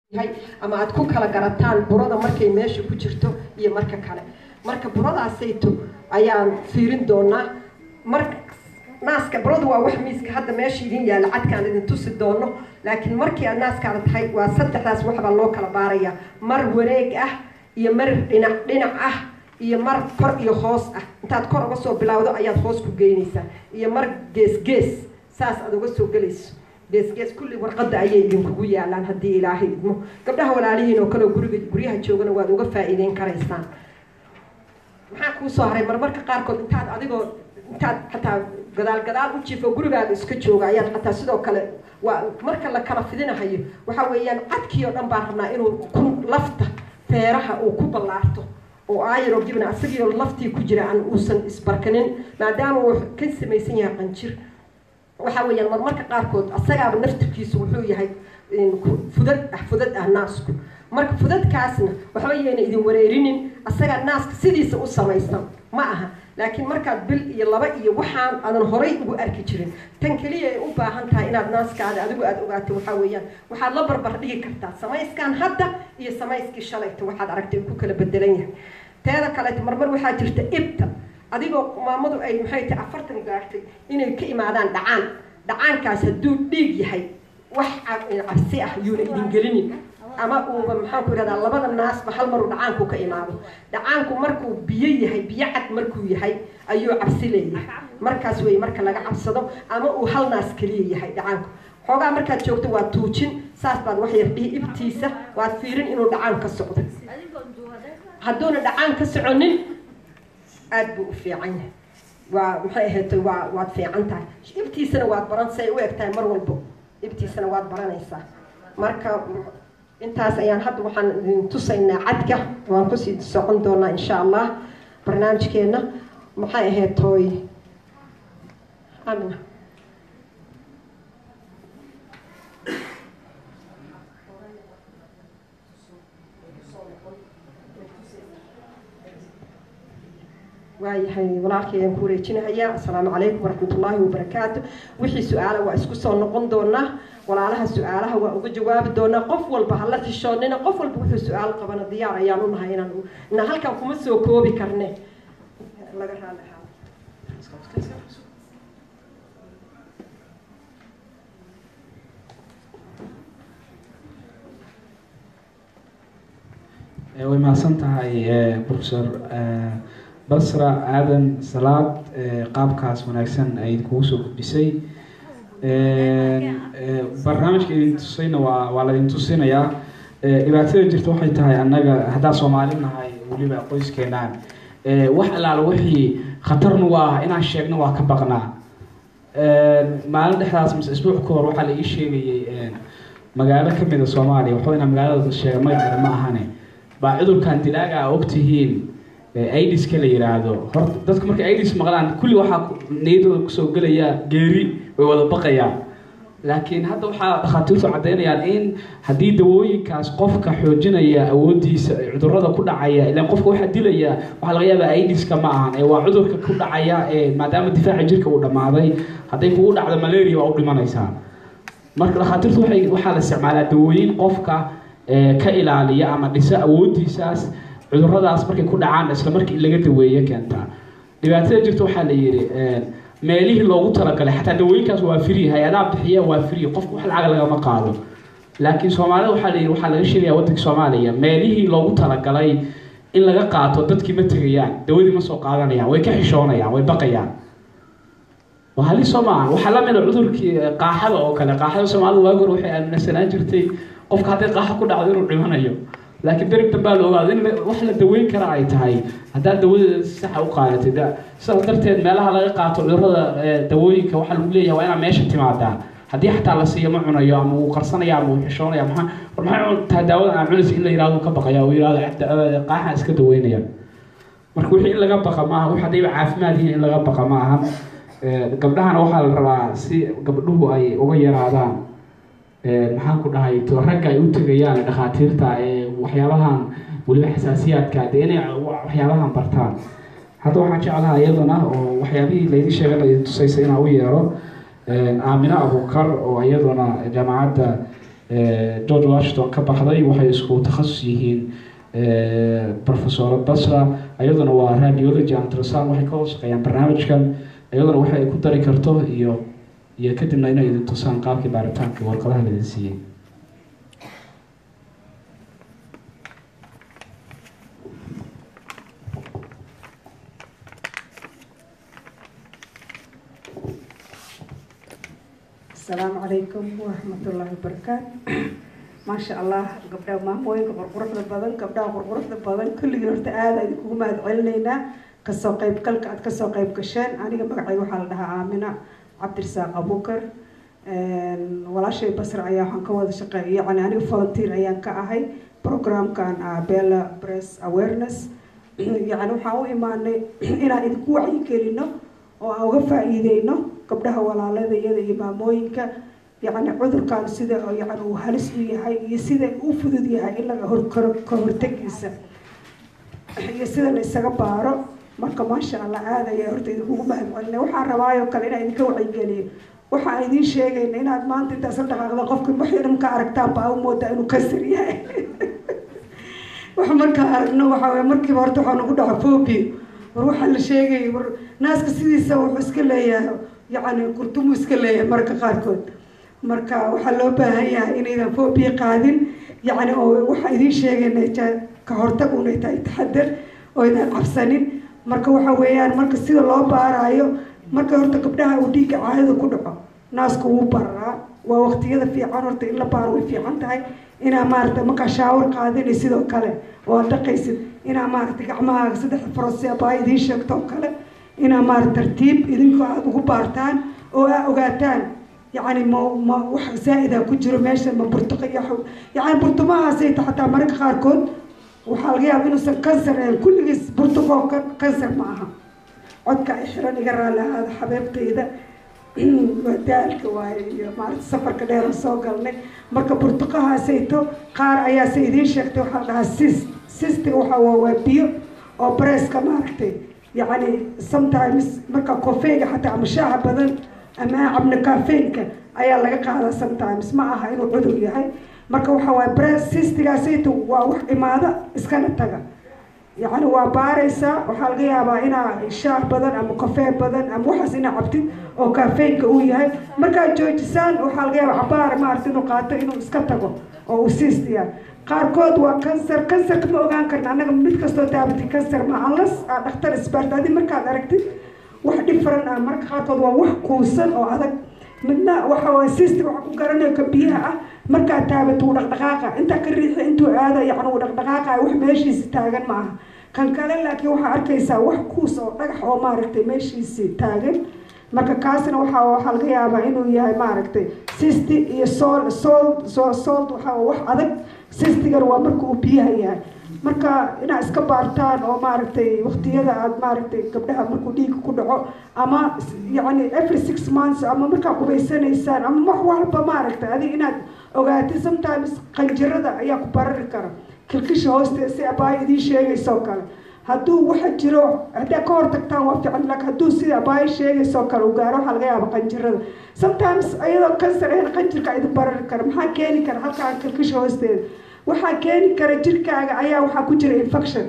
ama aad ku kala garataan burada markay meesha ku jirto iyo marka kale marka buradaasayto ayaan fiirin doonaa mar naaska burada waa wax miiska hadda meesha idin yaalla cadkaan idin tusi doono laakiin markii aad naaskaada tahay waa saddexdaas waxbaa loo kala baarayaa mar wareeg ah iyo mar dhinac dhinac ah iyo mar kor iyo hoos ah intaad kor uga soo bilowdo ayaad hoos ku geynaysaa iyo mar gees gees saas aad uga soo gelayso geesgees kulli warqadda ayay idinkugu yaalaan haddii ilaahay idmo gabdhaha walaalihiin oo kaleo guriga guryaha joogana waad uga faa'iideyn karaysaan maxaa kuu soo haray marmarka qaarkood intaad adigoo intaad xataa gadaal gadaal u jiifo gurigaaga iska jooga ayaad xataa sidoo kale waa marka la kala fidinahayo waxa weeyaan cadkii oo dhan baan rabnaa inuu ku lafta feeraha uu ku ballaarto oo aayaro gibna isagiioo laftii ku jira aan uusan isbarkanin maadaama uu ka samaysan yahay qanjir waxa weeyaan marmarka qaarkood asagaaba naftirkiisu wuxuu yahay fudad ah fudad ah naasku marka fudadkaasna waxba yayna idin wareerinin asagaa naaska sidiisa u samaysan ma aha laakiin markaad bil iyo laba iyo waxaan aadan horay ugu arki jirin tan keliya ay u baahan tahay inaad naaskaada adigu aada ogaato waxaa weeyaan waxaad la barbar dhigi kartaa samayskan hadda iyo samayskii shalayta waxaad aragtay ku kala bedelan yahay teeda kaleeto marmar waxaa jirta ibta adigoo maamadu ay maxay tahay afartan gaartay inay ka imaadaan dhacaan dhacaankaas hadduu dhiig yahay wax cabsi ah yuuna idin gelinin ama uuba maxaan ku ihahdaa labada naasba hal maruu dhacaanku ka imaado dhacaanku markuu biyo yahay biyo cad markuu yahay ayuu cabsi leeyahay markaas wey marka laga cabsado ama uu hal naas keliya yahay dhacaanku xoogaa markaad joogto waad tuujin saas baad wax yar dhihi ibtiisa waad fiirin inuu dhacaan ka socdo hadduuna dhacaan ka soconin aada buu u fiican yahay waa maxay ahayd waa waad fiican tahay ibtiisana waad baran say u eg tahay mar walbo ibtiisana waad baranaysaa marka intaas ayaan hadda waxaan idin tusaynaa cadka waan kusii socon doonaa insha allah barnaamijkeena maxay ahayd tooy amina waayahay walaalkay aan ku wareejinahayaa assalaamu calaykum waraxmat ullaahi wabarakaatu wixii su-aala waa isku soo noqon doonaa walaalaha su-aalaha waa uga jawaabi doonaa qof walba hala fishoonina qof walba wuxuu su-aal qabana diyaar ayaan u nahay inaan inaan halkan kuma soo koobi karne laga raali way mahadsan tahay professor basra aadan salaad qaabkaas wanaagsan ay kugu soo gudbisay barnaamijka idin tusayna waa waa laidin tusinayaa dhibaatada jirta waxay tahay annaga haddaan soomaali nahay weliba qoyskeenaan wax allaala wixii khatarnu waa inaan sheegno waa ka baqnaa maalin dhexdaas mise isbuuc ka hor waxaa la ii sheegayay magaalo kamida soomaaliya waxba inaa magaalada sheega magaceeda ma ahane baa cudurkan dilaaga a ogtihiin idiska la yiraahdo horta dadku markay idis maqlaan kulli waxaa niyadooda kusoo gelaya geeri way wada baqayaan laakiin hadda waxaa dhakhaatiirtu caddaynayaan in haddii dawooyinkaas qofka xoojinaya awoodiisa cudurada ku dhacaya ilaan qofka waxaa dilaya waxaa laga yaabaa idiska ma ahan ee waa cudurka ku dhacaya ee maadaama difaaca jirka uu dhammaaday hadday kugu dhacdo malaria waa u dhimanaysaa marka dhakhaatiirtu waxay waxaa la isticmaalaa dawooyin qofka ka ilaaliya ama dhisa awoodiisaas cuduradaas markay ku dhacaan isla markii in laga daweeye keentaa dhibaatada jirta waxaa la yidhi meelihii loogu talagalay xataa dawooyinkaas waa free hay-adaha bixiya waa free qofka wax lacag lagama qaado laakiin soomaalida waxaa la yidhi waxaa laga sheegaya waddanka soomaaliya meelihii loogu talagalay in laga qaato dadkii ma tegayaan dawadii ma soo qaadanayaan way ka xishoonayaan way baqayaan waa halis soo maahan waxaa la mida cudurkii qaaxada oo kale qaaxada soomaalida waagi hore waxay aaminsanaan jirtay qofka hadday qaaxa ku dhacdo inuu dhimanayo laakiin darib dambaa la ogaado in wax la daweyn kara ay tahay haddaad dawadeeda si saxa u qaadatid sidaas darteed meelaha laga qaato cudurada dawooyinka waxaa lagu leeyahay waa inaa meesha timaadaa haddii xataa la siiyo ma cunayo ama uu qarsanaya ama uu xishoonaya maxaa war maxay cuntaa daawada aan cunaysa in la yirahdo ka baqaya uu yirahdo qaaxaan iska daweynaya marka wixii in laga baqa maaha wix haddayba caafimaad yihiin in laga baqa ma ahan gabdhahana waxaa la rabaa si gabdhuhu ay uga yaraadaan maxaan ku dhahay to ragga ay u tegayaan dhakhaatiirta ee waxyaabahan weliba xasaasiyaadka dee inay waxyaabahan bartaan hadda waxaan jeclaha iyadana oo waxyaabihii laydin sheegay laydin tusaysa inaan u yeero aamino abukar oo iyaduna jaamacadda george washington ka baxday waxay isku takhasus yihiin professor basra iyaduna waa radiology and ultrasound waxay ka hoos shaqeeyaan barnaamijkan iyaduna waxa ay ku dari karto iyo iyo kadibna inay idin tusaan qaabkii baaritaanka warqadaha laidin siiyey asalaamu calaykum waraxmatullaahi wabarakaatu maasha allah gabdhaha maamooyinka qurquruxda badan gabdhaha qurquruxda badan kulligii horta aada idinkugu mahad celinaynaa kasoo qeybgalka aad kasoo qeyb gasheen aniga magacayga waxaa la dhahaa aamina cabdirasaaq abukar walaashay basra ayaa waxaan ka wada shaqeey yani aniga volunteer ayaan ka ahay programkan bella press awareness yani waxaan u imaanay inaan idinku wacyigelino oo aan uga faa-iideyno gabdhaha walaalada iyada iyo maamooyinka yacni cudurkan sida yani uu halis u yahay iyo sida u fudud yahay in laga horkaro ka hortagiisa iyo sida la isaga baaro marka maasha allah aada ayaa horta idinkugu mahad celina waxaan rabaayoo kale inaan idinka wacyigeliyo waxaan idiin sheegayna inaad maanta intaas la dhaqaaqda qofka waxay dhan ka aragtaan baa u moodaa inuu kasir yahay wax markaan aragno waxaa waye markiiba horta waxaa nagu dhaca phobia war waxaa la sheegaya war naaska sidiisa wuxuu iska leeyahay yacni kurtumuu iska leeyahay marka qaarkood marka waxaa loo baahan yahay inaydan phobia qaadin yacni oo waxaa idiin sheegayna ka hortag unay tahay taxadar oo aydan cabsanin marka waxa weeyaan marka sida loo baaraayo marka horta gabdhaha uu dhiigga caadada ku dhaco naasku wuu bararaa waa waqtiyada fiican horta in la baaro way fiican tahay inaa maaragtay markaa shaawar qaadinay sidoo kale oo aad dhaqaysid inaa maaragtay gacmahaaga saddexda farosi abaa idiin sheegto oo kale inaa maarata tartiib idinkoo aada ugu baartaan oo aa ogaataan yacni ma ma wax zaa-ida ku jiro meesha ma burtuqa iyo yacni burtumahaasayta xataa mararka qaarkood waxaa laga yaaba inuusan kansar ahayn kulligiis burtuqoo kansar ma aha codka ay xiran iga raalli ahaada xabeebtayda daalka waaye iyo maarata safarka dheeran soo galnay marka burtuqahaasayto qaar ayaase idiin sheegtay waxaa la dhahaa sis sistiga waxaa waa waa biyo oo breska maaragtay yacni sometimes marka kofeyga xataa ama shaaha badan ama cabna kafeynka ayaa laga qaadaa sometimes ma aha inuu cudur yahay marka waxaa waaya bres sistigaasayto waa wax imaado iskana taga yacni waa baaraysaa waxaa laga yaabaa inaa shaah badan ama kofee badan ama waxaas inaa cabtid oo kafeynka uu yahay markaad joojisaan waxaa laga yaabaa cabaar maarata inuu qaato inuu iska tago oo uu siistiyaa qaarkood waa kansar kansarka ma ogaan karna annaga mid kastoo taabati kansar ma unless aa dhakhtar isbaarta adi markaad aragtid wax different ah marka qaarkood waa wax kuusan oo adag midna waxa waye sisti waxa ku garanayo ka biyaha ah markaad taabato uu dhaqdhaqaaqa intaa ka riixi intuu aada yacni uu dhaqdhaqaaqa wax meeshiisi taagan ma aha kan kale laakiin waxaa arkaysaa wax kuus oo dhagax oo maaragtay meeshiisi taagan marka kaasna waxaa waxaa laga yaabaa inuu yahay maaragtay sisti iyo sool sool soo sool waxaa wax adag sistigan waa marka uu biyaha yahay marka inaad iska baartaan oo maaragtay waqtiyada aad maaragtay gabdhaha markuu dhiigga ku dhaco ama yacni every six months ama markaa qubaysanaysaan ama wax walba maaragtay adig inaad ogaatid sometimes qanjirada ayaa ku barari kara kilkisha hoosteeda si abaayo idiin sheegaysoo kale hadduu waxa jiro haddaa ka hortagtaan waa fiican laakiin hadduu sida abaayo sheegaysoo kale u gaaro waxaa laga yaaba qanjirada sometimes iyadoo kansar ahayn qanjirka idin barari kara maxaa keeni kara halkaa kilkisha hoosteeda waxaa keeni kara jirkaaga ayaa waxaa ku jira infection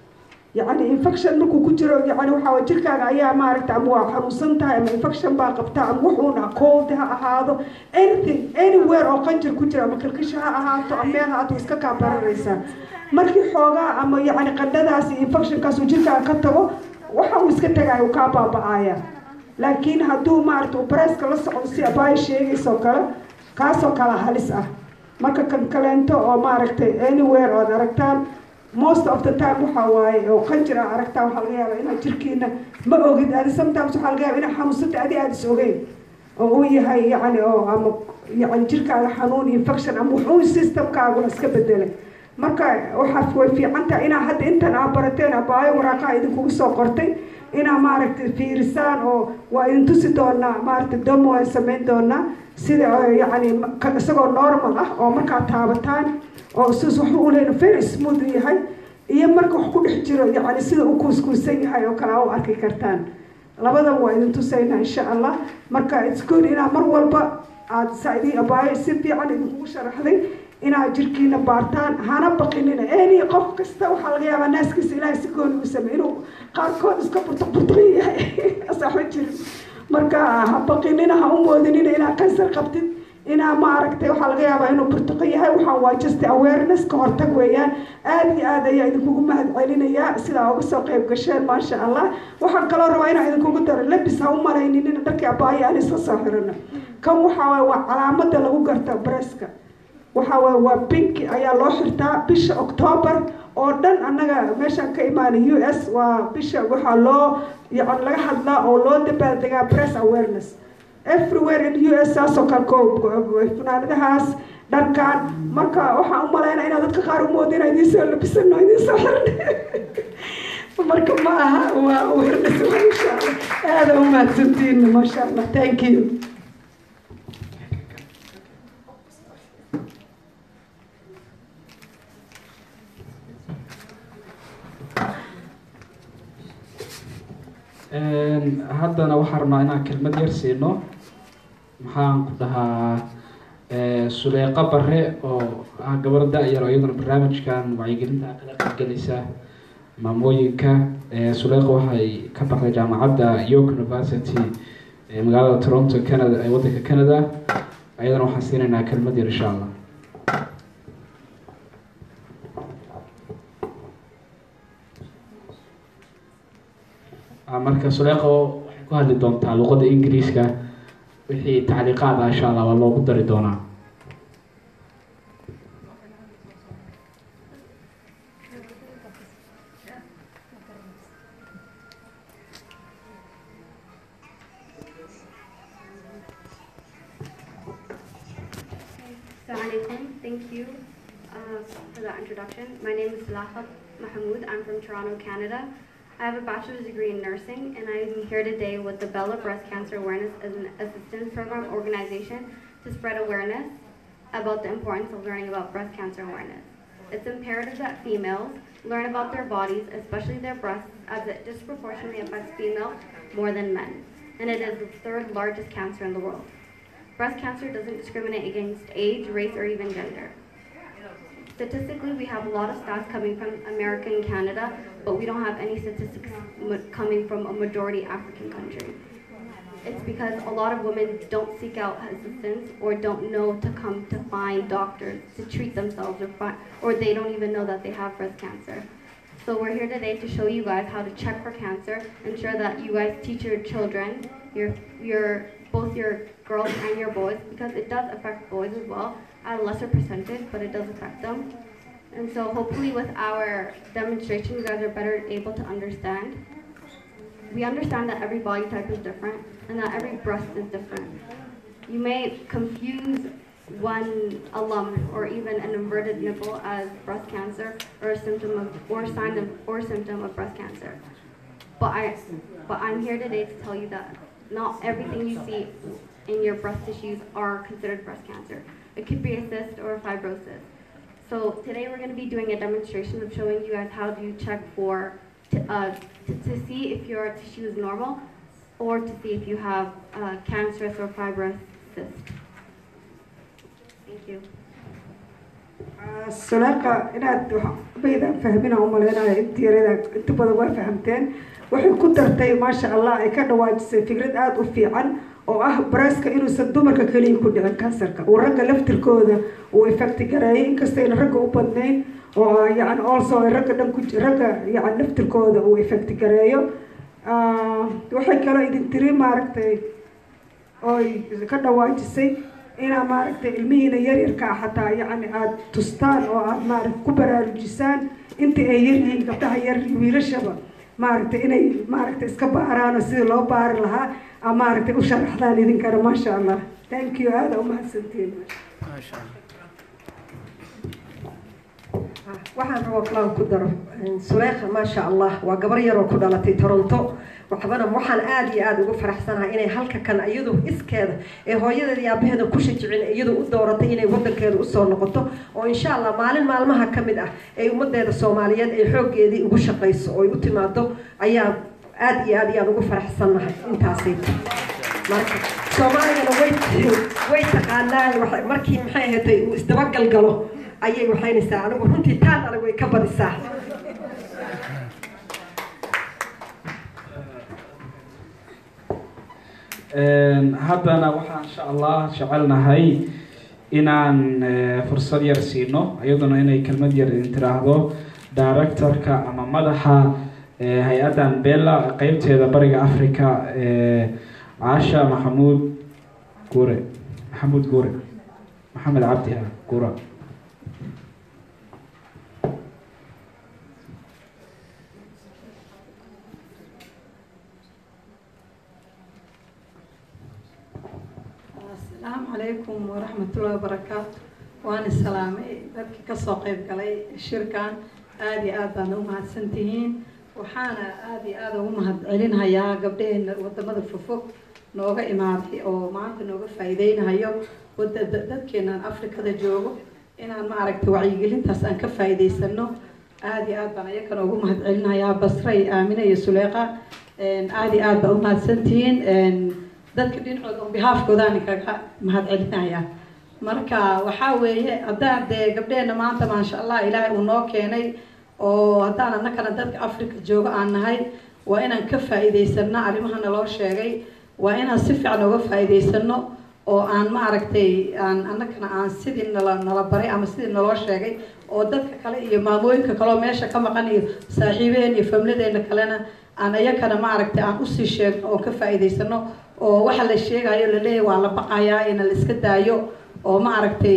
yacni infection markuu ku jiro yani waxaa way jirkaaga ayaa maaragta ama waa xanuunsan tahay ama infection baa qabtaa ama wuxuun ah cold ha ahaado anything anywhere oo qanjir ku jira ama kilkisha ha ahaato ama meel haato iska kaa bararaysaa markii xoogaa ama yacni qandhadaas iyo infectionkaas uu jirkaaga ka tago waxa uu iska tagaaya uu kaa baaba-aaya laakiin hadduu maaragta uu bareeska la socdo si abaayo sheegaysoo kale kaasoo kala halis ah marka kan kaleento oo maaragtay anywhere ood aragtaan most of the time waxaa waaye oo qanjir aa aragtaan waxaa laga yaaba inaad jirkiina ma ogid adi sometimes waxaa laga yaaba inaad xanuunsanta adi aada is ogeyn oo uu yahay yacni oo ama yacni jirkaaga xanuun infection ama wuxuun systemkaaguna iska bedelay marka waxaa way fiican tahay inaa hadda intan aa barateen abaayo waraaqaha idinkugu soo qortay inaa maaragtay fiirisaan oo waa idin tusi doonaa maaragtay domo aan samayn doonaa sida yacni isagoo normal ah oo markaa taabataan oo sis waxba u leyn very smooth yahay iyo marka wax ku dhex jiro yacni sida u kuuskuusan yahay oo kale aa u arki kartaan labadaba waa idin tusaynaa insha allah marka it's good inaa mar walba aada saa-idii abaayo si fiican idinkugu sharaxday inaad jirkiina baartaan hana baqinina eni qof kasta waxaa laga yaabaa naaskiisa ilaahay si gooni u samey inuu qaarkood iska burtuq burtuqin yahay saxma jirin marka ha baqinina ha u moodinina inaad kansar qabtid inaa ma aragtay waxaa laga yaabaa inuu burtuqo yahay waxaan waa just awareness ka hortag weeyaan aada iyo aad ayaa idinkugu mahad celinayaa sidaa uga soo qayb gasheen maasha allah waxaan kaloo rabaa inaan idinkugu daro labis ha u malaynin in dharkii abaayo aan isla soo xirano kan waxaa waay waa calaamada lagu garta breska waxaa waay waa binki ayaa loo xirtaa bisha octoobar oo dhan annaga meeshaan ka imaanay u s waa bisha waxaa loo yani laga hadlaa oo loo dabaaldegaa press awareness everywhere in u s saasoo kale ko funaanadahaas dharkan marka waxaan u malaynaa inaad dadka qaar umooda inaa idiin soo labisano idiin soo xiran marka ma aha waa awareness waa insha allah aada u mahadsantiin maasha allah thank you haddana waxaan rabnaa inaan kelmad yar siino maxaan ku dhahaa suleeqa bare oo ah gabar da-yar oo iyaduna barnaamijkan wacyigelinta kala qaybgelaysa maamooyinka suleeqa waxay ka baxday jaamacadda york university ee magaalada toronto canada ee waddanka canada ayadana waxaan siinaynaa kelmad yar insha allah marka suleeqo waxay ku hadli doontaa luqadda ingiriiska wixii tacliiqaad ah insha allah waa loogu dari doonaa Assalamualaikum. Thank you uh, for that introduction. My name is Lafa Mahmoud. I'm from Toronto, Canada. I have a bachelor's degree in nursing, and I'm here today with the Bella Breast Cancer Awareness as an Assistance Program organization to spread awareness about the importance of learning about breast cancer awareness. It's imperative that females learn about their bodies, especially their breasts, as it disproportionately affects females more than men, and it is the third largest cancer in the world. Breast cancer doesn't discriminate against age, race, or even gender. Statistically, we have a lot of stats coming from America and Canada, but we don't have any statistics m- coming from a majority African country. It's because a lot of women don't seek out assistance or don't know to come to find doctors to treat themselves or find, or they don't even know that they have breast cancer. So we're here today to show you guys how to check for cancer, ensure that you guys teach your children, your your both your girls and your boys, because it does affect boys as well at a lesser percentage, but it does affect them. And so hopefully with our demonstration, you guys are better able to understand. We understand that every body type is different and that every breast is different. You may confuse one a lump or even an inverted nipple as breast cancer or a symptom of or sign of or symptom of breast cancer. But I but I'm here today to tell you that not everything you see in your breast tissues are considered breast cancer. It could be a cyst or a fibrosis. So today we're going to be doing a demonstration of showing you guys how to check for to, uh, to, to see if your tissue is normal or to see if you have uh, cancerous or fibrous cyst. Thank you. suleeqa inaad baydan fahmina umaleynaya inta yarada inta badan waa fahamteen waxay ku dartay maasha allah ay ka dhawaajisay fikrad aada u fiican oo ah bareska inuusan dumarka keliya ku dhicin kansarka uu ragga laftirkooda uu effecti gareeyay inkastayna ragga u badnayn oo yani also ay ragga dhan ku ragga yani laftirkooda uu effecti gareeyo waxay kaloo idin tiri maaragtay oy ka dhawaajisay inaa maaragtay ilmihiina yaryarkaa xataa yani aada tustaan oo aada maarata ku baraarujisaan inta ay yaryihiin gabdhaha yar wiilashaba maaragtay inay maaragtay iska baaraan oo sidii loo baari lahaa a maaragtay u sharaxdaan idinkana maasha allah thank you aada umahadsantiin waxaan rabaa kalaal ku daro suleekha maasha allah waa gabar yaroo ku dhalatay toronto waxbana waxaan aada iyo aada ugu faraxsanahay inay halka kan iyadu iskeeda ee hooyadeeda iyo aabaheeda ku shajicin iyadu u dooratay inay wadankeeda usoo noqoto oo insha allah maalin maalmaha ka mid ah ee ummadeeda soomaaliyeed ay xooggeedii ugu shaqayso oo ay u timaado ayaa aada iyo aad ayaan ugu faraxsannahay intaasay marka soomaaligana way way taqaanaa waxay- markii maxay ahaatay uu isdabagal galo ayay waxaynaysaa anigu runtii taan adag way ka badisaa Een, haddana waxaan insha allah jecelnahay inaan eh, fursad yar siino iyaduna inay kelmad yar idin tiraahdo directorka ama madaxa eh, hay-addan bella qeybteeda bariga africa eh, caasha maxamuud guure maxamuud guure maxamed cabdi ah guura asalaamu calaykum waraxmatullahi wabarakaatu waan islaamay dadkii kasoo qayb galay shirkan aada iyo aad baad u mahadsantihiin waxaana aada iyo aada ugu mahad celinhayaa gabdhaheena wadamada fofog nooga imaaday oo maanta nooga faa'iideynahayo wada da- dadkeenan afrikada joogo inaan maaragtay wacyigelintaas aan ka faa'iideysano aada iyo aad baan ayakana ugu mahad celinayaa basre iyo aamine iyo suleeqa aada iyo aad baa u mahadsantihiin dadka dhinacooda on behalfkoodaan kaga mahad celinaya marka waxaa weeye haddaan dee gabdheena maanta maasha allah ilaahay uu noo keenay oo haddaan annakana dadka africa jooga aan nahay waa inaan ka faa'iideysano arrimahana loo sheegay waa inaan si fiican uga faa'iideysano oo aan maaragtay aan annakana aan sidii nala nala baray ama sidii naloo sheegay oo dadka kale iyo maamooyinka kaleoo meesha ka maqan iyo saaxiibaheen iyo famladeena kalena aan iyakana maaragtay aan usii sheegno oo ka faa'iideysano oo waxa la sheegayo laleeyahay waa la baqayaa ina la iska daayo oo maaragtay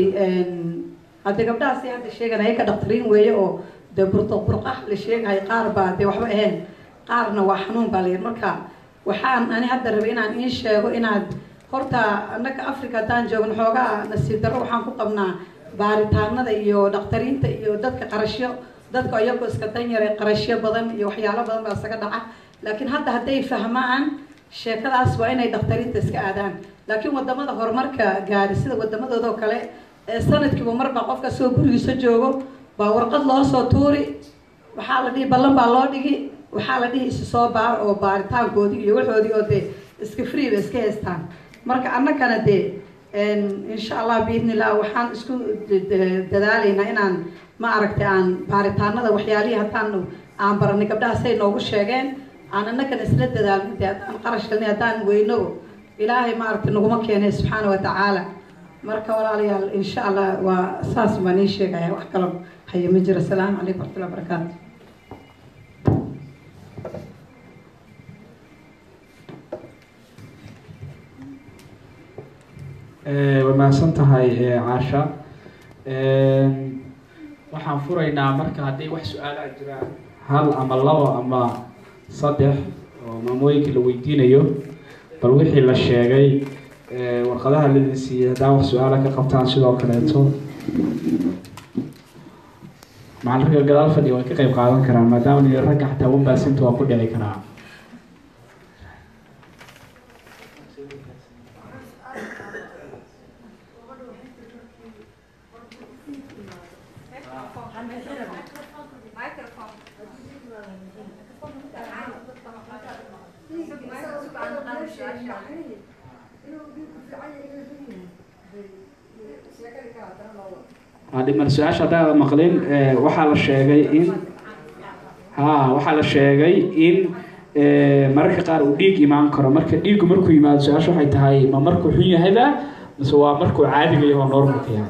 hadde gabdhahaasi hadda sheeganaya ka dhaktariin weeye oo dee burduq burqah la sheegahay qaar baa dee waxba ahayn qaarna waa xanuun baa layidhi marka waxaan ani hadda rabay inaan iin sheego inaad horta annaka africa haddaan joogno xoogaa nasiib darro waxaan ku qabnaa baaritaanada iyo dhakhtariinta iyo dadka qarashyo dadka iyagoo iska danyare qarashyo badan iyo waxyaalo badan baa isaga dhaca laakiin hadda hadday fahmaan sheekadaas waa inay dhakhtariinta iska aadaan laakiin wadamada horumarka gaari sida wadamadoodao kale ee sanadkiiba marbaa qofka soo gurigiisa joogo baa warqad loo soo tuuri waxaa la dhihi ballan baa loo dhigi waxaa la dhihi isi soo baar oo baaritaankoodii iyo waxoodii oo dee iska free ba iska haystaan marka annakana dee insha allah biidnillah waxaan isku dadaalaynaa inaan ma aragtay aan baaritaanada waxyaalihii haddaan aan baranay gabdhaha say noogu sheegeen aan annagana isla dadaalno dee haddaan qarash galnay haddaan weyno ilaahay maaragtay naguma keenay subxaana wa tacaala marka walaalayaal insha allah waa saas baan ii sheegaya wax kalo haya ma jiro asalaamu calaykum waraxmatullahi wabarakaatu way mahadsan tahay caasha waxaan furaynaa marka hadday wax su-aalaha jiraan hal ama labo ama saddex oo maamooyinka la weydiinayo bal wixii la sheegay warqadaha ladin siiyey haddaa wax su-aala ka qabtaan sidoo kaleeto macalinka gadaal fadhiga way ka qeyb qaadan karaan maadaama ni ragga xataa wambaasinta waa ku dhici karaa dhiman su-aasha haddaada maqlin waxaa la sheegay in ha waxaa la sheegay in mararka qaar uu dhiig imaan karo marka dhiiggu markuu yimaado su-aasha waxay tahay ma markuu xun yahayba mise waa markuu caadiga yaho normalka yahay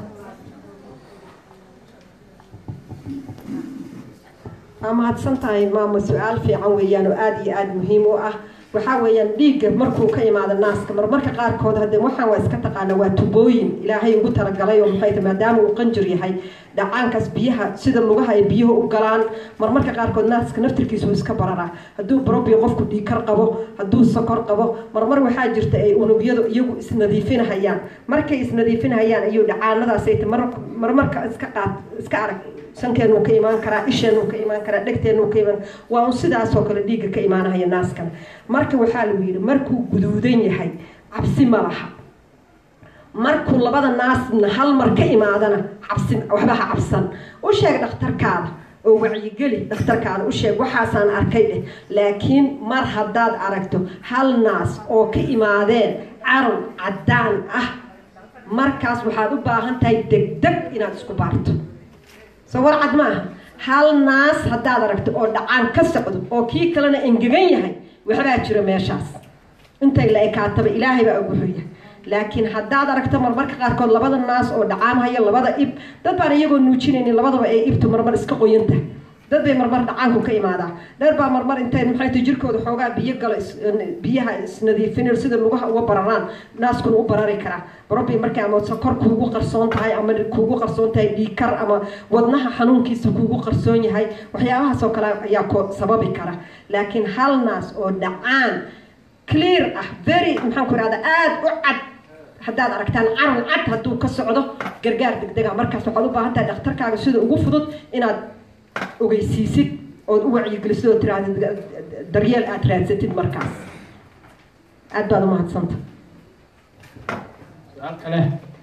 waa mahadsan tahay maama su-aal fiican weeyaan oo aada iyo aada muhiim u ah waxaa weeyaan dhiigga markuu ka imaado naaska marmarka qaarkood hadde waxaan waa iska taqaana waa tubooyin ilaahay ugu talagalay oo maxay tahay maadaama uu qanjir yahay dhacaankaas biyaha sida lugaha ay biyuhu u galaan marmarka qaarkood naaska naftirkiisa uu iska bararaa hadduu barobio qofku dhiigkar qabo hadduu sokor qabo marmar waxaa jirta ay unugyadu iyagu isnadiifinahayaan markay isnadiifinahayaan ayuu dhacaanadaasay marmarka iska qaad iska arag sankeenu ka imaan karaa isheenu ka imaan karaa dhegteenu ka imaan waa un sidaasoo kale dhiigga ka imaanahaya naaskana marka waxaa lagu yidhi markuu guduudan yahay cabsi ma laha markuu labada naasna hal mar ka imaadana cabsi waxba ha cabsan u sheeg dhakhtarkaada oo wacyigeli dhakhtarkaana u sheeg waxaasaan arkay dheh laakiin mar haddaad aragto hal naas oo ka imaadeen carow caddaan ah markaas waxaad u baahan tahay degdeg inaad isku baarto soo war cad ma aha hal naas haddaad aragto oo dhacaan ka socdo oo kii kalena engegan yahay waxbaa jira meeshaas intay la ekaataba ilaahay baa ugu hoya laakiin haddaad aragto marmarka qaarkood labada naas oo dhacaamhaya labada ib dad baan iyagoo nuujinaynin labadaba ay ibtu marmar iska qoyanta dad bay marmar dhacaanku ka imaadaa dheer baa marmar intay maxay tahay jirkooda xoogaa biyo galo is- biyaha isnadiifinayo sida lugaha uga bararaan naaskuna u barari karaa barobi markay ama sokor kuugu qarsoon tahay ama kuugu qarsoon tahay dhiikar ama wadnaha xanuunkiisa kuugu qarsoon yahay waxyaabahaas oo kale ayaa ko sababi kara laakiin hal naas oo dhacaan clear ah very maxaan ku ihahda aada u cad haddaad aragtaan carow cad hadduu ka socdo gargaar degdega markaas waxaad u baahan tahay dhakhtarkaaga sida ugu fudud inaad ogeysiisid ood u wacyigelisid oo tiraahda daryeel aad raadsatid markaas aad baad umahadsanta su-aal kale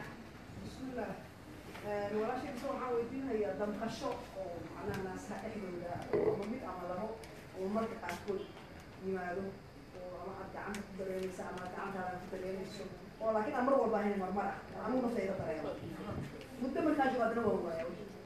walaashaysa waxaan weydiinayaa damqasho oo macnaha naasaha dhexdooda ama mid ama labo oo marka qaarkood yimaado oo ama aad gacanta ku dareemaysa ama aad gacantaada ku dareemayso oo laakiin aan mar walba ahayn marmar ah anugu naftayda dareemo muddo markaa joogo haddana waa waaya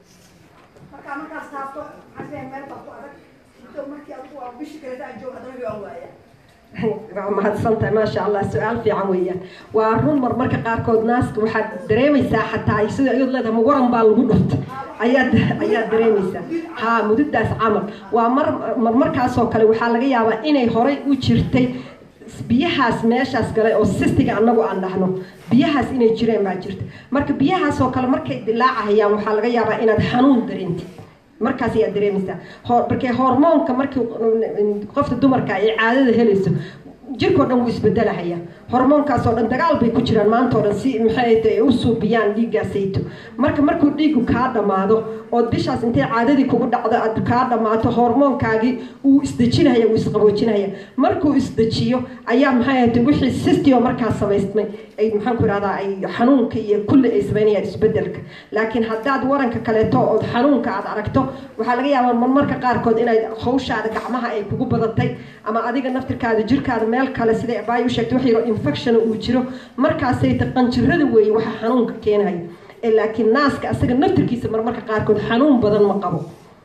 markaa markaas taabto maxaa isleeyahay meel baa ku adag muddo markii adigu waa bishii kaleeta aan joogo haddana waa waaya waa mahadsantahay maasha allah su-aal fiican weeyaan waa run marmarka qaarkood naaska waxaad dareemaysaa xataa sida iyad leedahay ma waran baa lagu dhuftay ayaad ayaad dareemaysaa ha mududaas camal waa mar marmarkaasoo kale waxaa laga yaabaa inay horay u jirtay biyahaas meeshaas galay oo sistiga annagu aan dhahno biyahaas inay jireen baa jirta marka biyahaasoo kale markay dilaacahayaan waxaa laga yaabaa inaad xanuun dareentid markaas ayaad dareemaysaa hor markay hormoonka markii qofta dumarka ay caadada helayso jirkoo dhan wuu isbedelahaya hormoonkaas oo dhan dagaal bay ku jiraan maanta oo dhan si maxay tahay u suubiyaan dhiiggaasayto marka markuu dhiigu kaa dhammaado ood bishaas intay caadadii kugu dhacdo aad kaa dhammaato hormoonkaagii wuu isdejinaya wuu isqaboojinaya markuu isdejiyo ayaa maxay ahayd wixii sistio markaas samaysmay ay maxaan ku ihahdaa ay xanuunka iyo kulli ay samaynayaan isbedelka laakiin haddaad waranka kaleeto ood xanuunka aad aragto waxaa laga yaabaa marmarka qaarkood inay hawshaada gacmaha ay kugu badatay ama adiga naftirkaada jirkaada meel kale siday abaay u sheegtay wax yaro infection uu jiro markaasay ta qanjirada weeye waxa xanuunka keenaya ee laakiin naaska asaga naftirkiisa marmarka qaarkood xanuun badan ma qabo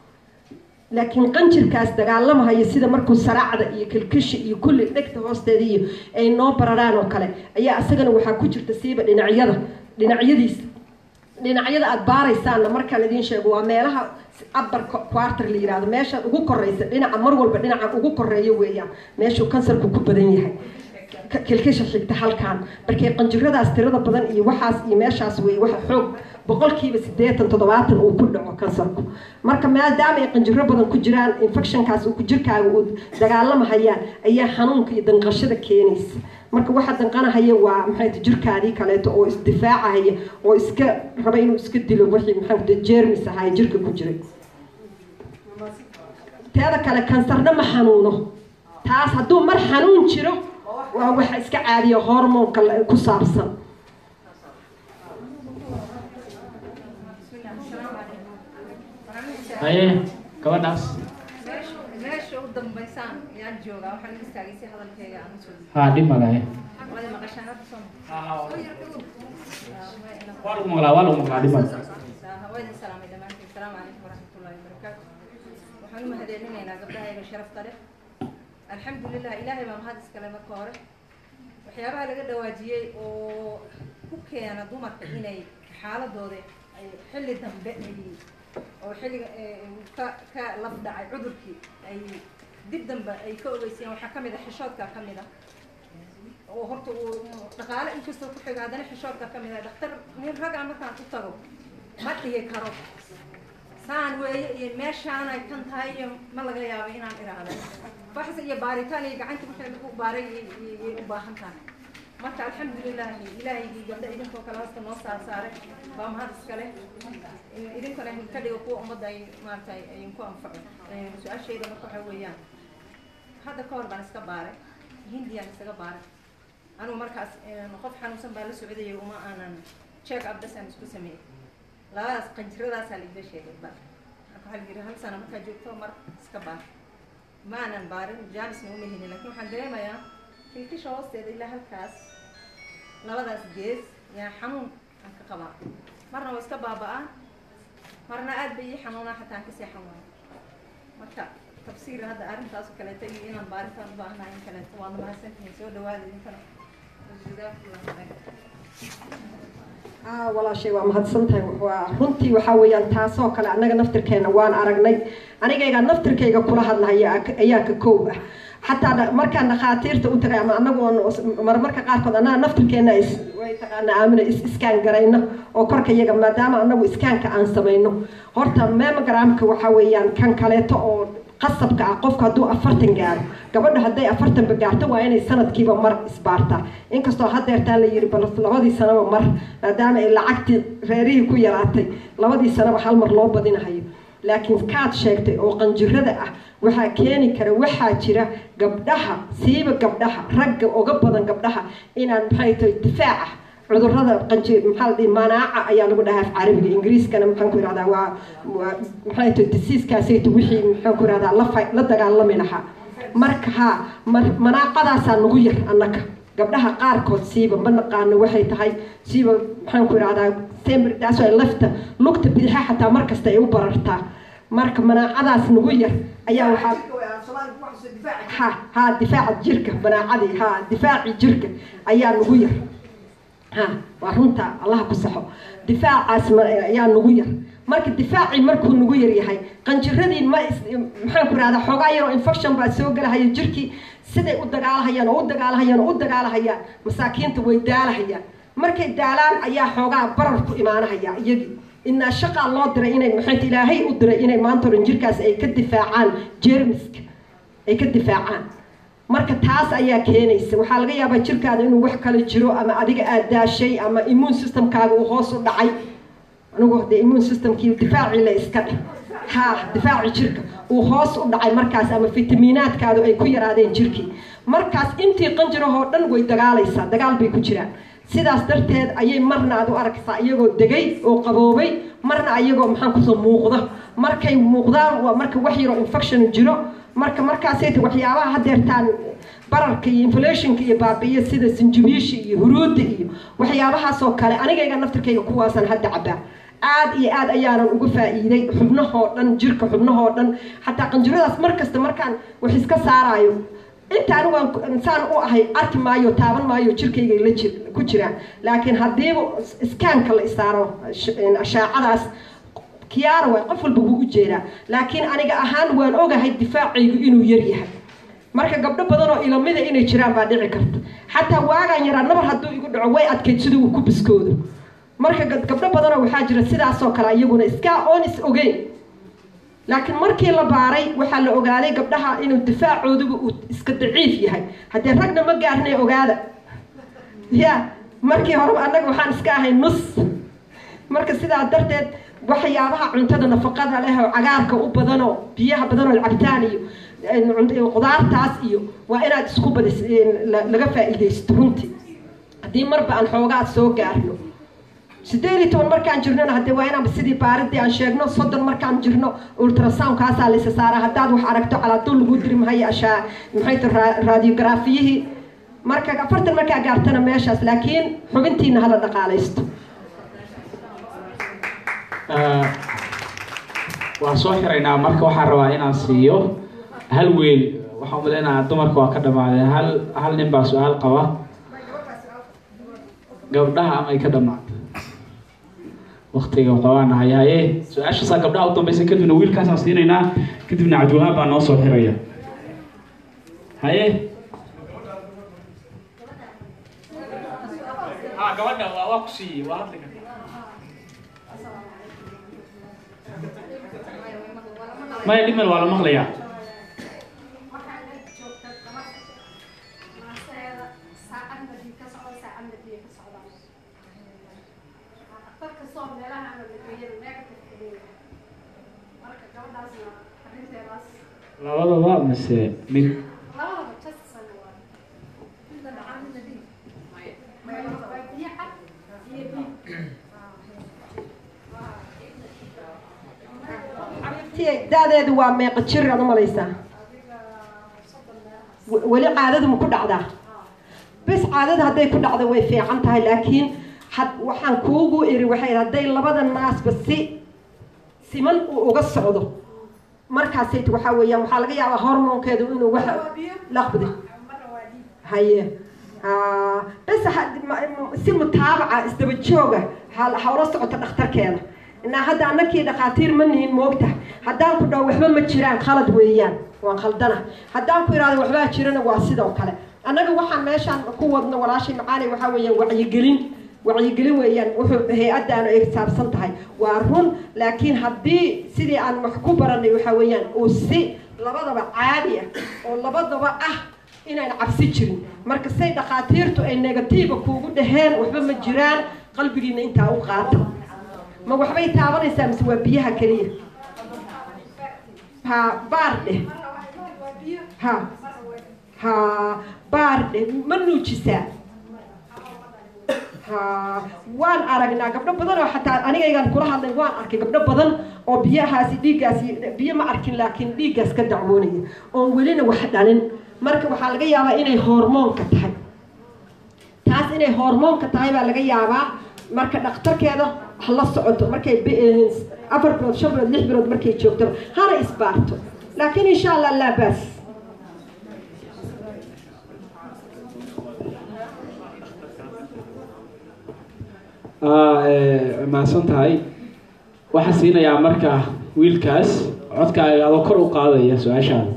laakiin qanjirkaas dagaalamahaya sida markuu saraacda iyo kilkishi iyo kulli dhegta hoosteeda iyo ay noo bararaan oo kale ayaa isagana waxaa ku jirta siiba dhinacyada dhinacyadiisa dhinacyada aada baaraysaanna markaan idiin sheego waa meelaha upper quarter la yihahdo meesha ugu koreysa dhinaca mar walba dhinaca ugu koreeya weeyaan meeshuu kansarku ku badan yahay kilkisha xigta halkaan markay qanjiradaas tirada badan iyo waxaas iyo meeshaas wey waxa xoog boqolkiiba siddeetan toddobaatan uu ku dhaco kansarku marka maadaama ay qanjiro badan ku jiraan infectionkaas uu jirkaaga uu dagaalamahayaan ayaa xanuunka iyo danqashada keenaysa marka waxa danqanahaya waa maxay jirkaadii kaleeto oo isdifaacahaya oo iska raba inuu iska dilo wixii maxaa jeermis ahaa jirka ku jiray teeda kale kansarna ma xanuuno taas hadduu mar xanuun jiro waa waxa iska caadiya hormoonka ku saabsan haye gabadhaas meesha u dambaysaan yaan joogaa waxaan u istaagay si hadalkayga aan usoo haa dhib malaye wada maqashaan horta soo waa lagu maqlaa waa lagu maqlaa dhib male haweeney salaamay dhammaantiin asalaamu calaykum waraxmatullahi wabarakaatu waxaan u mahadcelinaynaa gabdhahayga sharafta leh alxamdulilah ilaahay baa mahad iskale marka hore waxyaabaha laga dhawaajiyey oo ku keena dumarka inay xaaladooda ay xilli dambe ay oo xilliga ka ka laf dhacay cudurkii ay dib dambe ay ka ogeysayeen waxaa kamid a xishoodka kamid a oo horta uu dhaqaale inkastoo ku xiga haddana xishoodka kamid a dhaktar nin ragaa markaan u tago ma dhihi karo saan weeye iyo meeshaanay kan tahay iyo ma laga yaabo inaan iraahdo baxs iyo baaritaan iyo gacanta wixii lagu baaray iyay u baahan tahay marka alxamdulilahi ilaahigii gabdha idinkoo kale hasta noo saar saaray baa mahad iskale idinkana ka dhigo kuwa ummadda ay maaragtay idinku anfaco su-aashayda marka waxa weeyaan hadda ka hor baan iska baaray hindiyaan isaga baaray anugu markaas qof xanuunsan baan la socdayay uma aanan check up bas aan isku sameeyey labadaas qanjiradaasaa laiga sheegay ba marka waxaa la yidhi hal sano markaa joogto mar iska baar maanan baarin jaanisna uma helin laakiin waxaan dareemayaa kilkisha hoosteeda ilaa halkaas labadaas gees yaa xanuun aan ka qabaa marna waa iska baaba'aa marna aad bay ii xanuunaa xataa aan kasii xanuuna marka tafsiir hadda arrintaas oo kaleeto iyo inaan baaritaan u baahnahay in kaleeto waad mahadsantihiin soo dhawaada idinkana jazakumullahu khayr aa walaashay waa mahadsantahay waa runtii waxaa weeyaan taasoo kale annaga naftirkeena waan aragnay anigayga naftirkayga kula hadlahaya ayaa ka koow ah xataa dha- markaan dhakhaatiirta u tagay ama anagu oon marmarka qaarkood annaga naftirkeena is way taqaana aamina is iskaan garayno oo korka iyaga maadaama anagu iskaanka aan samayno horta memogramka waxaa weeyaan kan kaleeto oo qasabka ah qofku hadduu afartan gaaro gabadha hadday afartanba gaarto waa inay sanadkiiba mar isbaartaa inkastoo hadeertaa la yiri bal labadii sanaba mar maadaama ay lacagtii reerihii ku yaraatay labadii sanaba hal mar loo badinahayo laakiin kaad sheegtay oo qanjirada ah waxaa keeni kara waxaa jira gabdhaha siiba gabdhaha ragga uga badan gabdhaha inaan maxay tahay difaaca cudurrada qanji maxaa la dhihi manaaca ayaa lagu dhahaa af carabiga ingiriiskana maxaan ku ihahdaa waa waa maxay tahay disiiskaasayto wixii maxaan ku ihahdaa la fa la dagaalami lahaa marka haa mar manaacadaasaa nagu yar annaga gabdhaha qaarkood siiba ma naqaano waxay tahay siiba maxaan ku ihahdaa sembridaas ay lafta lugta bidixa xataa mar kasta ay u barartaa marka manaacadaas nagu yar ayaa waxaa ha ha difaaca jirka manaacadii ha difaaci jirka ayaa nagu yar ha waa runta allaha ku saxo difaacaas ma- ayaa nagu yar marka difaacii markuu nagu yar yahay qanjiradii ma is maxaan ku rahdaa xoogaa yaroo infection baa soo gelahaya jirkii siday u dagaalahayaan oo u dagaalahayaan oo u dagaalahayaan masaakiinta way daalahayaan markay daalaan ayaa xoogaa barar ku imaanahaya iyagii inaa shaqaa loo diray inay maxaynta ilaahay u diray inay maanta oran jirkaas ay ka difaacaan jermiska ay ka difaacaan marka taas ayaa keenaysa waxaa laga yaabaa jirkaada inuu wax kale jiro ama adiga aad daashay ama immune systemkaaga uu hoos u dhacay anigu de immune systemkii difaacii la iska dheh ha difaaci jirka uu hoos u dhacay markaas ama fitamiinaadkaadu ay ku yaraadeen jirkii markaas intii qanjirahoo dhan way dagaalaysaa dagaal bay ku jiraan sidaas darteed ayay marna aad u arkaysaa iyagoo degay oo qaboobay marna ayagoo maxaan kusoo muuqda markay muuqdaan waa marka wax yaroo infection jiro marka markaasay ta waxyaabaha hadeertaan bararka iyo inflationka iyo baabi'iyo sida sinjibiisha iyo huruudda iyo waxyaabahaasoo kale anigayga naftirkayga kuwaasaan hadda cabaa aad iyo aad ayaanan uga faa'iiday xubnahoo dhan jirka xubnahoo dhan xataa qanjiradaas mar kasta markaan wax iska saaraayo inta anigu aan insaan u ahay arki maayo taaban maayo jirkayga la jir ku jiraan laakiin haddiiba iskaanka la isaaro ashaacadaas kiyaara waay qof walba wuu u jeedaa laakiin aniga ahaan waan ogahay difaacaygu inuu yar yahay marka gabdho badan oo ilamida inay jiraan baa dhici karta xataa waagaan yaraa nabar hadduu igu dhaco way adkayd siduu uu ku biskoodo marka gab- gabdho badanoo waxaa jira sidaasoo kale iyaguna iskaa oon is ogeyn laakiin markii la baaray waxaa la ogaaday gabdhaha inuu difaacooduba uu iska daciif yahay haddee ragna ma gaarinay ogaada ya markii horeba annaga waxaan iska ahay nus marka sidaa darteed waxyaabaha cuntada nafaqada leh oo cagaarka u badanoo biyaha badanoo cabitaan iyo eh, qudaartaas iyo waa inaad isku badis eh, la- laga faa'iidaysto runtii haddii marba aan xoogaa soo gaarno sideed iyo toban markaan jirnona hadee waa inaan sidii baaridii aan sheegno soddon markaan jirno ultrasoundkaasaa laysa saaraa haddaad wax aragto calaaduul lagu diri mahayo ashaa maxay ta radiografiyihii marka afartan markaa gaartana meeshaas laakiin xubintiina hala dhaqaalaysto Ah, waan soo xiraynaa marka waxaan rabaa inaan siiyo hal weel waxaan umaleynaa dumarka waa ka dhamaadeen hal hal nin baa su-aal qaba gabdhaha ama ay ka dhamaatay waktiga qabaana hayaye su-aashaasaa gabdhaha u dambaysa kadibna wiilkaasaan siinaynaa kadibna cabdiwahaab baa noo soo xiraya haye ha gabadha waa waa ku siiyey waa hadli karta maya dhimel waa la maqlayaa labadaba mise mid si ay da-deedu waa meeqa jir aad umalaysaa W- weli caadadu ma ku dhacdaa bes caadada hadday ku dhacdo way fiican tahay laakiin had waxaan kuugu iri waxay hadday labada naasba si siman uu uga socdo markaasayt waxaa weeyaan waxaa laga yaabaa hormoonkeedu inuu waxa laqbdi haye Ah, bes ha- ma- ma- si mutaabaca isdaba jooga ha- hawla socota dhakhtarkeeda inaa hadda anakii dhakhaatiir ma nihin moogta haddaan ku dhaho waxba ma jiraan khalad weeyaan waan khaldana haddaan ku ihahdo waxbaa jirana waa sidoo kale annaga waxaan meeshaan ku wadno walaashay macaali waxaa weeyaan wacyigelin wacyigelin weeyaan wuxuu hay-addaanu ay saabsan tahay waa run laakiin haddii sidii aan wax ku baranay waxaa weeyaan uu si labadaba caadi ah oo labadaba ah inaan cabsi jirin marka say dhakhaatiirtu ay negatiiva kuugu dhaheen waxba ma jiraan qalbigiina intaa u qaata ma waxbay taabanaysaa mise waa biyaha keliya ha baar dheh ha ha baar dheh ma nuujisaa ha waan aragnaa gabdho badan oo xataa anigaygaan kula hadlay waan arkay gabdho badan oo biyahaasi dhiiggaasi biyo ma arkin laakiin dhiiggaas ka dacwoonaya oon welina wax dhalin marka waxaa laga yaabaa inay hormoonka tahay taas inay hormoonka tahay baa laga yaabaa marka dhakhtarkeeda ha la socoto markay bi- eh, afar bilood shan bilood lix bilood markay joogto hana isbaarto laakiin insha allah laa baas mahadsan tahay waxaa siinayaa marka wiilkaas codkaaga adoo kor u qaadaya su-aashaada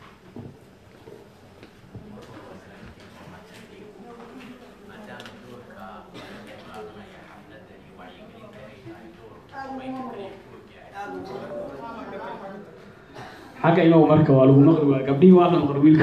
xagga imaw marka waa lagu maqli waa gabdhihii waa la maqli wiilka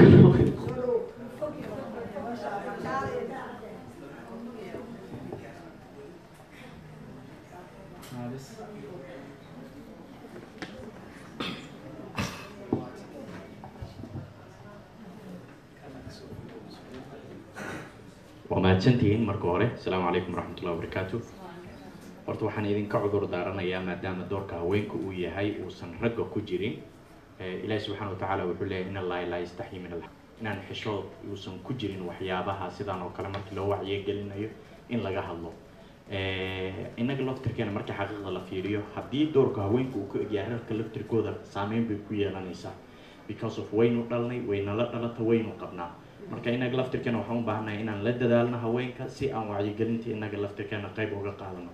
waa mahadsantihiin marka hore asalaamu calaykum waraxmatullahi wabarakaatu horta waxaan idinka cudur daaranayaa maadaama doorka haweenka uu yahay uusan ragga ku jirin Eh, ilaahi subxaana watacaala wuxuu leeyahy in allahi laa yastaxyi min alxaq inaan xishood uusan ku jirin waxyaabaha sidaan oo kale markii loo wacyigelinayo in laga hadlo Eh, innaga laftirkeena markii xaqiiqda la fiiriyo haddii doorka haweenka uu ku egyahay rarka laftirkooda saameyn bay ku yeelanaysaa because of waynu dhalnay waynala dhalata waynu qabnaa marka innaga laftirkeena waxaan u baahannahay inaan la dadaalno haweenka si aan wacyigelinta innaga laftirkeena qayb uga qaadano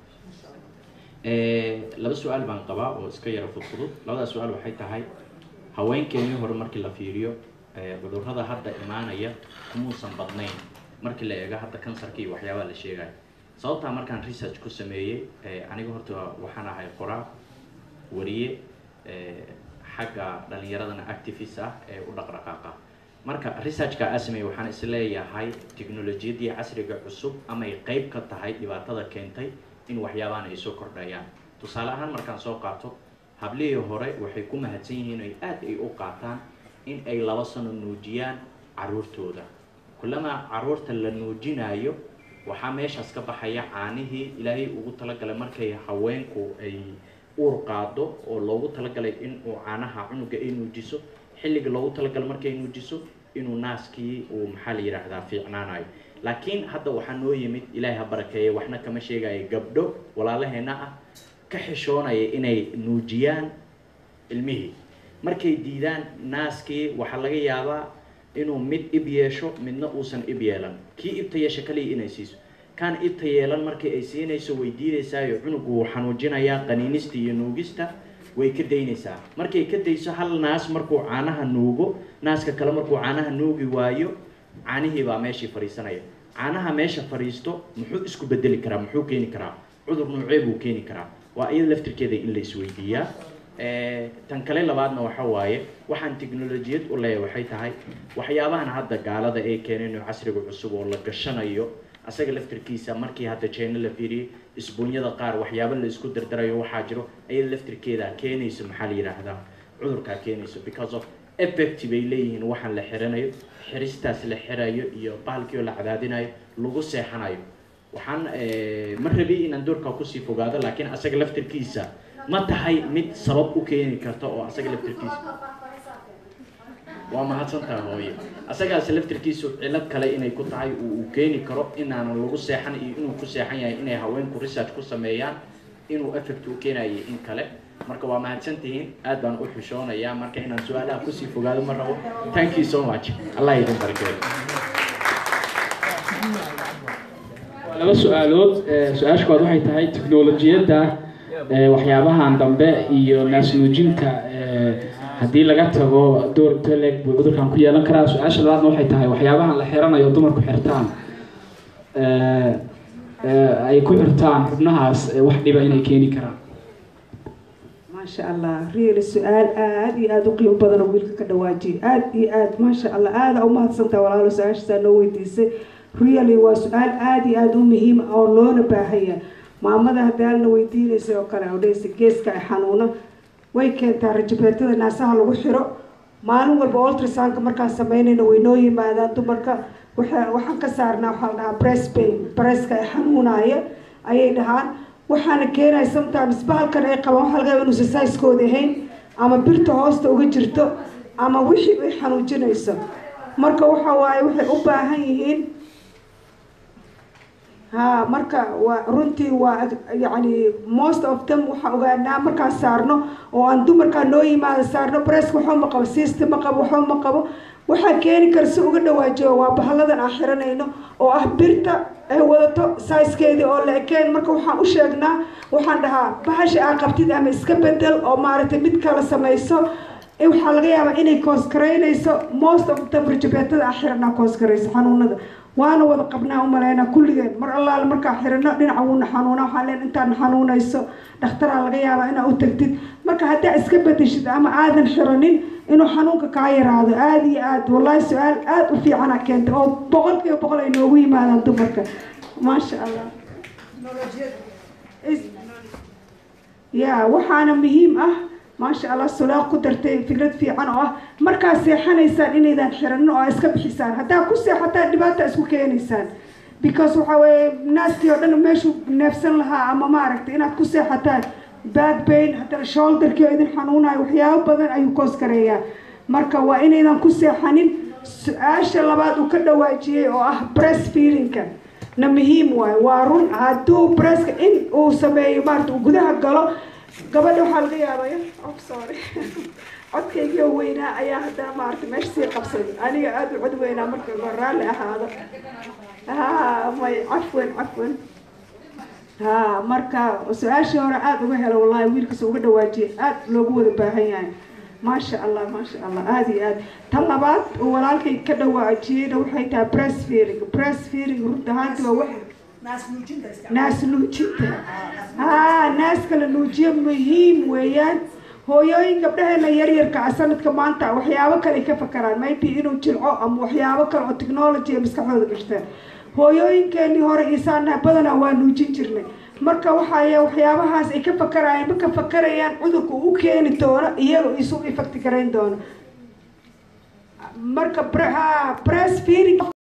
Eh, laba su-aal baan qabaa oo iska yara fudfudud labadaas su-aal waxay tahay haweenkeenii hore markii la fiiriyo eh, cudurrada hadda imaanaya kumuusan badnayn markii la eego hadda kansarka iyo waxyaabaha la sheegayo sababtaa markaan research ku sameeyey eh, aniga horta waxaan ahay qoraa wariye eh, xagga dhalinyaradana activist ah ee u dhaqdhaqaaqa marka researchka aa sameeyey waxaan isleeyahay teknolojiyadii casriga cusub amay qayb ka tahay dhibaatada keentay in waxyaabahan ay soo kordhayaan tusaale ahaan markaan soo qaato hablihii hore waxay ku mahadsan yihiin ay aad ay u qaataan in ay laba sano nuujiyaan caruurtooda kulamaa caruurta la nuujinayo waxaa meeshaas ka baxaya caanihii ilaahay ugu talagalay markay haweenku ay uur qaado oo loogu talagalay in uu caanaha cunuga ay nuujiso xilliga loogu talagalay markay nuujiso inuu naaskii uu maxaa la yidhaahdaa fiicnaanayo laakiin hadda waxaa noo yimid ilaahay ha barakeeye waxna kama sheegayo gabdho walaalaheena ah ka xishoonaya inay nuujiyaan ilmihii markay diidaan naaskii waxaa laga yaabaa inuu mid ib yeesho midna uusan ib yeelan kii ibta yeesha kaliya inay siiso kaan ibta yeelan markii ay siinayso way diidaysaayo cunugu wuu xanuujinayaa qaniinista iyo nuugista way ka daynaysaa markay ka dayso hal naas markuu caanaha nuugo naaska kale markuu caanaha nuugi waayo caanihii baa meeshii fadhiisanaya caanaha meesha fadhiisto muxuu isku bedeli karaa muxuu keeni karaa cudur nuucee buu keeni karaa waa iyada laftirkeeda in la isweydiiyaa Eh, tan kale labaadna waxa waaye waxaan teknolojiyad u leeyahay waxay tahay waxyaabahan hadda gaalada ay keeneen oo casriga cusub oo la gashanayo asaga laftirkiisa markii hadda jeena la fiiriyey isbuunyada qaar waxyaabo la isku dardarayo waxaa jiro ayada laftirkeeda keenayso maxaa la yidhaahdaa cudurkaa keenayso because of effect bay leeyihiin waxaan la xiranayo xiristaas la xirayo iyo bahalkii oo la cadaadinayo lagu seexanayo waxaan eh, ma rabi inaan doorkaa kusii fogaado laakiin asaga laftirkiisa ma tahay mid sabab u keeni karta oo asaga laftirkiisa waa mahadsantaha hooye asagaas laftirkiisu cilad kale inay ku tahay uu uu keeni karo inaanan lagu seexan iyo inuu ku seexan yahay inay haweenku research ku sameeyaan inuu effect u keenayo in kale marka waa mahadsan tihiin aad baan u xishoonayaa marka inaan su-aalaha kusii fogaado ma rabo thank you so much allah idin barakeeyo waa laba su-aalood Eh, su-aasha koowaad waxay tahay teknolojiyadda eh, waxyaabahan dambe iyo naasnuujinta eh, haddii laga tago door teleg buu cudurkan ku yeelan karaa su-aasha labaadna waxay tahay waxyaabahan la xiranayo dumarku xirtaan eh, eh, ay ku xirtaan xubnahaas eh, wax dhiba inay keeni karaan maasha allah really su-aal aada iyo aada u qiimo badan oo wiilka ka dhawaajiyay aada iyo aada maasha allah aada u mahadsantaha walaalo su-aashaasaa noo weydiisay really waa su-aal aada iyo aada u muhiim ah oo loona baahanya maamada hadaalna weydiinaysa oo kale oo dhehaysa geeska ay xanuuna way keentaa rajabeetada naasaha lagu xiro maalin walba ultrasoundka markaan sameynayna way noo yimaadaan dumarka waxa waxaan ka saarnaa waxaa la dhahaa breast pain breastka ay xanuunaya ayay dhahaan waxaana keenaya sometimes bahalkan ay qabaan waxa laga yaaba inuusan saiskooda ahayn ama birta hoosta uga jirto ama wixii ay xanuujinayso marka waxa waaye waxay u baahan yihiin ha marka waa runtii waa yacni most of them waxaa ogaanaa markaan saarno oo aan dumarkaa noo yimaada saarno bresk waxba ma qabo siista ma qabo waxba ma qabo waxaa keeni kara si uga dhawaajiyo waa bahalladan aan xiranayno oo ah birta ay wadato saiskeedii oo la ekeen marka waxaan u sheegnaa waxaan dhahaa bahasha aa qabtid ama iska bedel oo maaragtay mid kala samayso Eh, waxaa laga yaabaa inay koosgareynayso most of them rajabeetada aan xiranaa koosgarayso xanuunada waana wada qabnaa umaleynaa kulligeen mar allaale markaa xirano dhinaca wuuna xanuunaa waxaa leen intaan xanuunayso dhakhtaraa laga yaabaa inaa u tagtid marka haddaa iska bedeshid ama aadan xiranin inuu xanuunka kaa yaraado aada iyo aad wallahi su-aal aada u fiicana keenta oo boqol kiiba boqol ay noogu yimaadaan dumarka maasha allah Is- ya waxaana muhiim ah maasha allah sulaaq ku dartay fikrad fiican oo ah markaa seexanaysaan inaydaan xiranin oo aa iska bixisaan haddaa ku seexataan dhibaata isku keenaysaan because waxa weeye naastii oo dhan meeshuu neefsan lahaa ama maaragtay inaad ku seexataan back pain haddana shoulderkii oo idin xanuunayo waxyaabo badan ayuu koos gareeyaa marka waa inaydan ku seexanin su-aasha labaad uu ka dhawaajiyey oo ah breast feedingka na muhiim waayo waa run hadduu breska in uu sameeyo maarata uu gudaha galo gabadha waxaa laga yaabaya oh sorry codkaygiio weynaa ayaa haddana maarata meesha sii qabsaday aniga aada u cod weynaa marka hore raalli ahaado ha may cafwan cafwan ha marka su-aashii hore aada uga helo wallahi wiilkiisa uga dhawaajiyay aada loogu wada baahan yahay maasha allah maasha allah aada iyo aad tan labaad uu walaalkay ka dhawaajiyeyna waxay tahay breast feeding breast feeding runta ahaanti waa wax naas nuujinta haa naaska la nuujiyo muhiim weeyaan hooyooyin gabdhaheena yaryarka ah sanadka maanta waxyaabo kale ka fakaraan maybe inuu jilco ama waxyaabo kale oo technology ay maskaxdooda gashteen hooyooyinkeenii hore isaanaha badanaa waa nuujin jirnay marka waxay waxyaabahaas ay ka fakarayaan ma ka fakarayaan cudurka u keeni doono iyaga isu effect garayn doono marka bre- ha breast feeding